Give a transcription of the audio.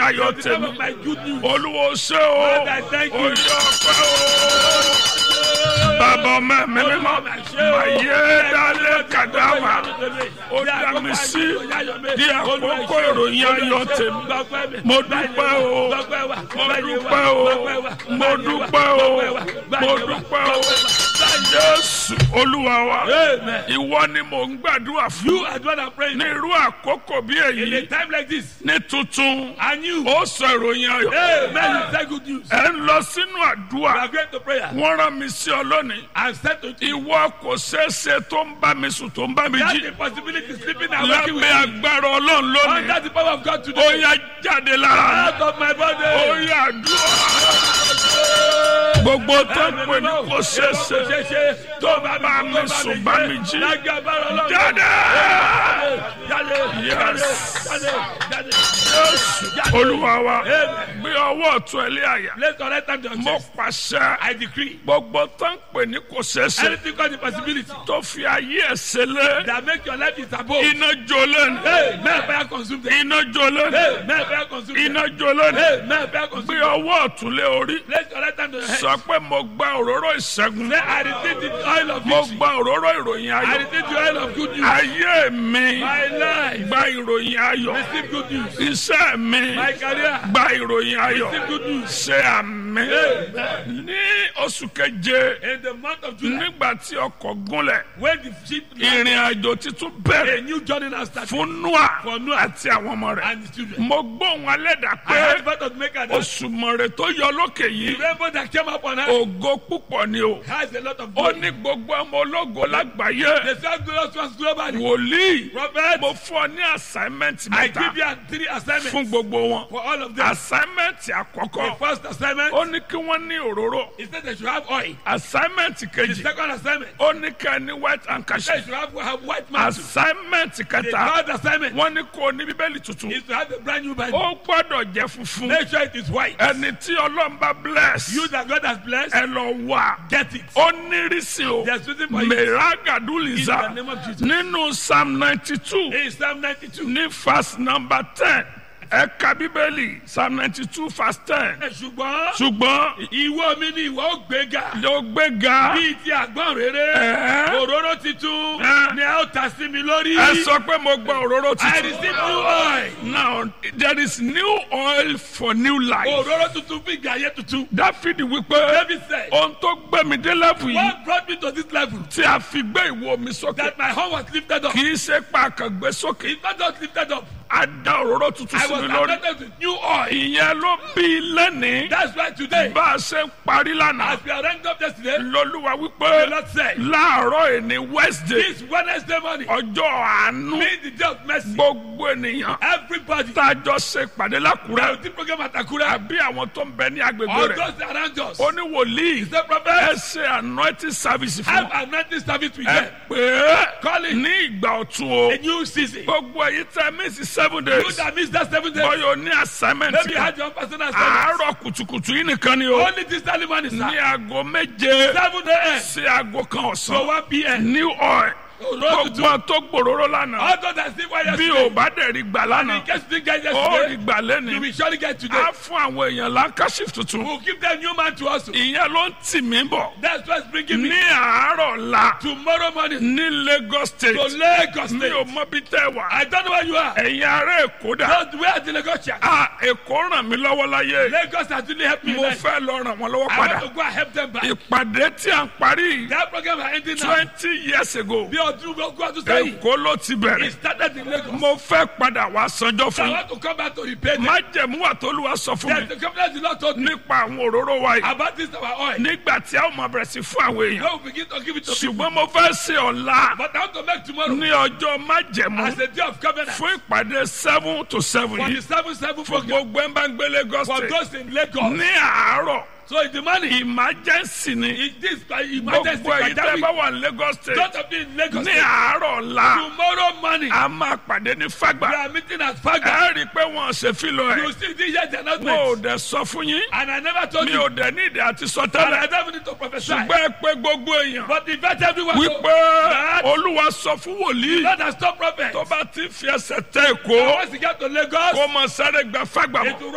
ayọ̀ the time tèmi of my good news. olúwo ṣé o Lord, I thank you. oyè ọpẹ́ o bàbá ọmọ mi mímọ́ màyé dálé kàdáwà ó dá mi sí ní àkókò ìròyìn ayọ̀ tèmi mo dúpẹ́ o mo dúpẹ́ o mo dúpẹ́ o mo dúpẹ́ o jésù olúwa wa Amen. ìwọ ni mò ń gbàdúrà You fún are the one I'm praying ní for. irú àkókò bí In a èyí time like this, ní tuntun and you, ó sọ ìròyìn ayọ̀ Amen, you say good news. ẹ ń lọ sínú We àdúrà are going to prayer. wọ́n rán mi sí ọ lónìí And said to you, ìwọ kò ṣeé ṣe tó ń bá mi sùn tó ń bá mi that's jí the possibility sleeping and waking with lábẹ́ me. agbára ọlọ́run lónìí Under the power of God ó today. yá jáde lára Out of my ó body. yá àdúrà gbogbo tó ń pè ní kò ṣeé ṣe tó bá bá mi sùn bá mi jí lágbàbára ọlọ́run. jáde jáde jáde jáde jáde. Jésù olúwa wa Amen. gbé ọwọ́ ọ̀tún ẹ lé àyà Let's correct time to your mo chest. pàṣẹ I decree. gbogbo tó ń pè ní kò ṣeé ṣe Anything called the possibility tó fi ayé ẹ̀ ṣẹlẹ̀ that make your life is above. iná jó lẹ́nu Hey, may fire consume them. iná jó lẹ́nu Hey, may fire consume them. iná jó lẹ́nu Hey, may fire gbé consume them. ọwọ́ ọ̀tún lé orí Let's correct time to your head. sọ pé mo gba òróró ìṣẹ́gun Say, I receive the oil of mo victory. gba òróró ìròyìn I ayọ̀ receive the oil of good news. ayé mi My life. gba ìròyìn ayọ̀ Receive good news. iṣẹ́ mi My career. gba ìròyìn ayọ̀ Receive good news. ṣe àmì Amen. ní oṣù keje In the month of July, nígbà tí ọkọ̀ gúnlẹ̀ when the ship ìrìn àjò títún a bẹ̀rẹ̀ new journey now started fún Noah for Noah àti àwọn ọmọ rẹ̀ and his children. mo gbóhùn alẹ́dà I heard the pé birth of Maker that oṣù mọ̀rẹ̀ tó yọ lókè the yìí rainbow that came up on earth ògo púpọ̀ ni o has a lot of ó glory. ní gbogbo ọmọ ológo lágbàáyé The first glorious ones globally. wòlíì Prophet, mo fún ọ ní assignment I mẹ́ta give you three assignments fún gbogbo wọn for all of them. assignment The àkọ́kọ́ first assignment ó ní kí wọ́n ní òróró is that they should have oil. assignment The kejì second assignment ó ní ká ní white they handkerchief should have, have white mantle. assignment The kẹta third assignment wọ́n ní kó o ní bíbélì tuntun is to have a brand new Bible. ó gbọ́dọ̀ jẹ́ funfun Make sure it is white. ẹni tí ọlọ́run bá bless You that God has blessed, ẹ lọ wá get it. ó nírísí o There's reason for it. mẹ́ràgàdúlìzà In the name of Jesus. nínú psalm ninety two In Psalm 92. ní verse number ten ẹ̀ka bíbélì psalm ninety two verse ten ṣùgbọ́n ṣùgbọ́n ìwọ mi ni ìwọ ó gbéga yóò gbéga bíi ti àgbọn rere Ẹ́. òróró titun Ẹ́. ni a ó ta sí mi lórí. ẹ sọ pé mo gba òróró I tuntun. receive new oil. now there is new oil for new life. òróró tuntun fún ìgbé ayé tuntun. dáfídì wípé David said, ohun tó gbé mi dé lẹ́fù yìí what brought me to this level tí a fi gbé ìwo mi sókè that my home was lifted up. kì í ṣe pa àkàngbé sókè It's not just lifted up. a da òróró tuntun I sí was mi lórí. anointed with new oil. ìyẹn ló bí lẹ́nìí That's why today, bá a ṣe ń parí lánàá as we are ranked up yesterday, lọ́lúwa the wípé Lord said, láàárọ̀ ìní wednesday this Wednesday morning, ọjọ́ àánú being the day of mercy, gbogbo ènìyàn everybody, tá a jọ ṣe ìpàdé lákùrẹ́ the program at Akura, àbí àwọn tó ń bẹ ní agbègbè all rẹ̀ those around us, ó ní wòlíì the ẹ prophet, ṣe anointing service fún have wọn. anointing service with ẹ them. pé Call it ní ìgbà ọ̀tun o a new season. gbogbo èyí tẹ mísì seven You days that missed that seven days, bọ́yọ̀ ní assignment maybe you kan had your own personal assignment. àárọ̀ kùtùkùtù yìí nìkan ni o Only this early morning, ní sir. aago méje 7 a.m. sí aago kan to ọ̀sán 1 p.m. new oil Òróró tuntun. gbogbo tó gbòòrò lánàá All those that still were bí yesterday, o bá dẹ̀ rí gbà in lánàá case you didn't get ó rí yesterday, gbà you lẹ́ni will surely get today. á fún àwọn èèyàn lancashire tuntun We'll give them new man to us. ìyẹn ló ń tì mí bọ̀ That's what's bringing me ní àárọ̀ la tomorrow morning ní Lagos to state Lagos mi ò State. mọ bí tẹ́ wà I don't know where you are. ẹ̀yin ará èkó dà Don't where the Lagos church. á èkó ràn mí lọ́wọ́ láyé Lagos has really helped me. mo man. fẹ́ lọ ràn wọ́n lọ́wọ́ I padà want to go and help them back. ìpàdé tí a ń parí That program is ending now. twenty years ago Bí ọdún gbogbo ọdún sẹ́yìn, èkó ló ti it bẹ̀rẹ̀ started in Lagos. mo fẹ́ padà wá sanjọ́ So I fún want to come back to repay them. májẹ̀mú àtolúwa sọ fún Yes, mi the covenant the Lord told me nípa àwọn òróró wa yìí about this our oil. nígbà tí a ó máa bẹ̀rẹ̀ sí fún àwọn èèyàn Now we begin to give it to people. ṣùgbọ́n mo fẹ́ ṣe ọ̀la But I want to make tomorrow ní ọjọ́ májẹ̀mú as a day of covenant fún ìpàdé seven to seven for yìí the seven seven fún program gbogbo ẹ̀ ń bá ń gbé Lagos for state those in Lagos. ní àárọ̀ So in the morning, emergency ni in this uh, emergency gbogbo èyí tẹ́ pandemic, bá wà ní Lagos state don't have been in Lagos. ní àárọ̀ ọ̀la Tomorrow morning, a máa pàdé ní we Fágbà are meeting at Faga. ẹ rí i pé wọn ṣe fílọ You ẹ see this year's mo ò announcement. dẹ̀ sọ fún yín And I never told mi you. ò dẹ̀ ní ìdí àti sọ And tẹ́lẹ̀ I don't need to prophesy. ṣùgbọ́n ẹ pé gbogbo èèyàn But invite everyone to wípé that Olúwa sọ fún wòlíì God has stopped prophet. tó bá ti fi ẹsẹ̀ tẹ Èkó Once you get to Lagos, kó mọ sáré gba Fágbà it mọ́ will